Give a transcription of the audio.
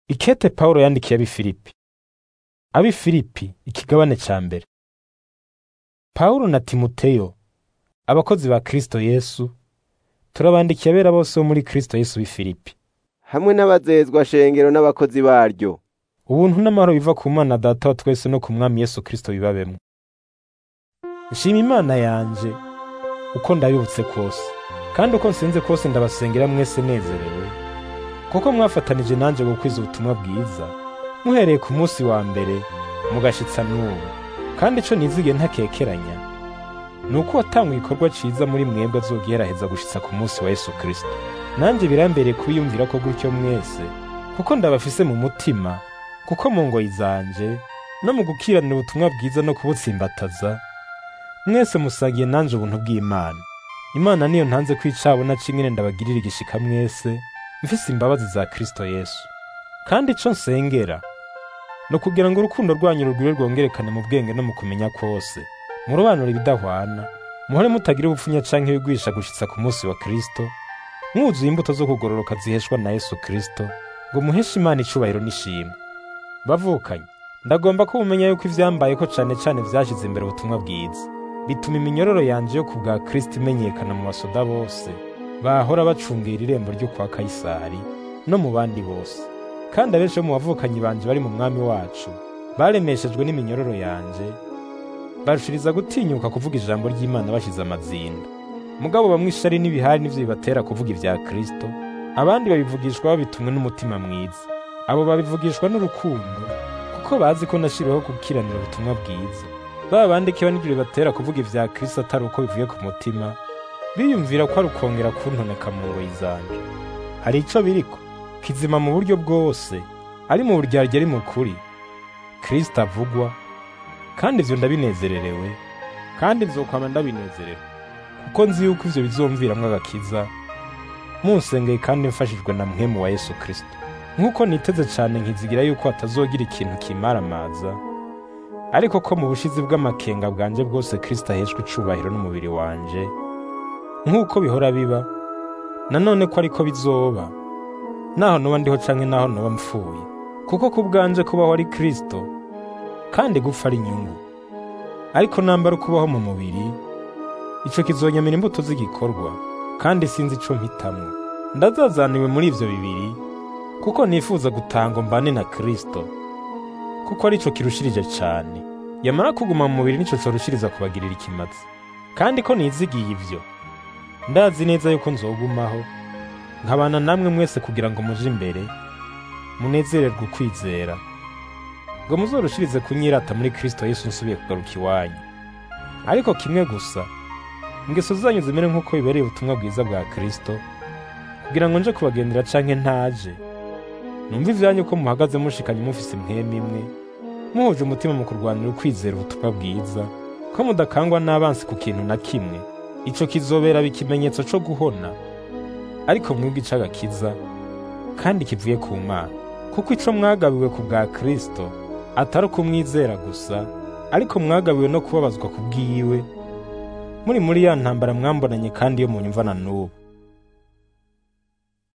Ikete Pawulo yandikiye ab'i Filipi. Ab'i Filipi ikigabane ca mbere. Pawulo na Timoteyo, abakozi ba Kristo Yesu, turabandikiye abera bose bo muri Kristo Yesu b'i Filipi. hamwe n'abazezwa shengero n'abakozi baryo Ubuntu n'amahoro biva ku Mana Data wa twese no ku Mwami Yesu Kristo bibabemwo. Nshima Imana yanje uko ndabibutse kose, kandi uko nsenze kose ndabasengera mwese nezerewe, kuko mwafatanije nanje gukwiza ubutumwa bwiza, muhereye ku munsi wa mbere mugashitsa n'ubu. Kandi ico nizigiye ntakekeranya, ni uko watanga igikorwa ciza muri mwebwe azogiheraheza gushitsa ku munsi wa Yesu Kristo. Nanje birambereye kubiyumvira ko gutyo mwese, kuko ndabafise mu mutima, kuko mu ngoyi zanje no mu gukiranira ubutumwa bwiza no kubutsimbataza, mwese musangiye nanje ubuntu bw'Imana. Imana niyo ntanze kwicabona c'ingene ndabagirira igishika mwese, mfise imbabazi za Kristo Yesu. Kandi ico nsengera, ni ukugira ngo urukundo rwanyu rugwire rwongerekane mu bwenge no mu kumenya kwose, murobanure ibidahwana, muhore mutagira ubupfunya canke ibigwisha gushitsa ku munsi wa Kristo, mwuzuye imbuto zo kugororoka ziheshwa na Yesu Kristo, ngo muheshe Imana icubahiro n'ishimwe. Bavukanye, ndagomba ko mumenya yuko ivyambayeko cane cane vyashize imbere ubutumwa bwiza. Bituma iminyororo yanje yo ku bwa Kristo imenyekana mu basoda bose, bahora bacungera irembo ryo kwa Kayisari, no mu bandi bose. Kandi abenshi bo mu bavukanyi banje bari mu mwami wacu, baremeshejwe n'iminyororo yanje, barushiriza gutinyuka kuvuga ijambo ry'Imana bashize amazinda. Mugabo bamwe ishari n'ibihari nivyo bibatera kuvuga ivya Kristo, abandi babivugishwa babitumwe n'umutima mwiza. Abo babivugishwa n'urukundo, kuko bazi ko nashiriweho gukiranira ubutumwa bwiza. Ba bandi kiba n'ivyo bibatera kuvuga ivya Kristo atari uko bivuye ku mutima, biyumvira ko ari ukongera kuntoneka mu ngoyi zanje. Hari ico biriko, kizima mu buryo bwose, ari mu buryarya ari mu kuri. Kristo avugwa, kandi ivyo ndabinezererewe, kandi nzokwama ndabinezerewe, kuko nzi yuko ivyo bizomviramwo agakiza, munsengeye kandi mfashijwe na mpwemu wa Yesu Kristo. Nk'uko niteze cane nkizigira yuko hatazogira ikintu kimaramaza, ariko ko mu bushizi bw'amakenga bwanje bwose Kristo aheshwa icubahiro n'umubiri wanje, nk'uko bihora biba, nanone ko ariko bizoba, naho noba ndiho canke naho noba mpfuye, kuko ku bwanje kubaho ari Kristo, kandi gupfa ari inyungu. Ariko nambara ukubaho mu mubiri, ico kizonyamira imbuto z'igikorwa, kandi sinzi ico mpitamwo. Ndazazaniwe muri ivyo bibiri, kuko nifuza gutanga mbane na Kristo, kuko arico kirushirije cane. Yamara kuguma mu mubiri nico corushiriza kubagirira ikimazi. Kandi ko nizigiye ivyo, ndazi neza yuko nzogumaho, nkabana namwe mwese kugira ngo muje imbere, munezererwe ukwizera, ngo muzorushirize kunyirata muri Kristo Yesu nsubiye kugaruka iwanyu. Ariko kimwe gusa, ingeso zanyu zimere nk'uko bibereye ubutumwa bwiza bwa Kristo, kugira ngo nje kubagendera canke ntaje, numva ivyanyu ko muhagaze mushikanye mufise impwemu imwe, muhuje umutima mu kurwanira ukwizera ubutumwa bwiza, ko mudakangwa n'abansi ku kintu na kimwe, ico kizobera ikimenyetso co guhona, ariko mwebwe ic'agakiza, kandi kivuye ku Mana. Kuko ico mwagabiwe ku bwa Kristo, atari ukumwizera gusa, ariko mwagabiwe no kubabazwa ku bwiwe, muri muri ya ntambara mwambonanye kandi yo munyumva na n'ubu.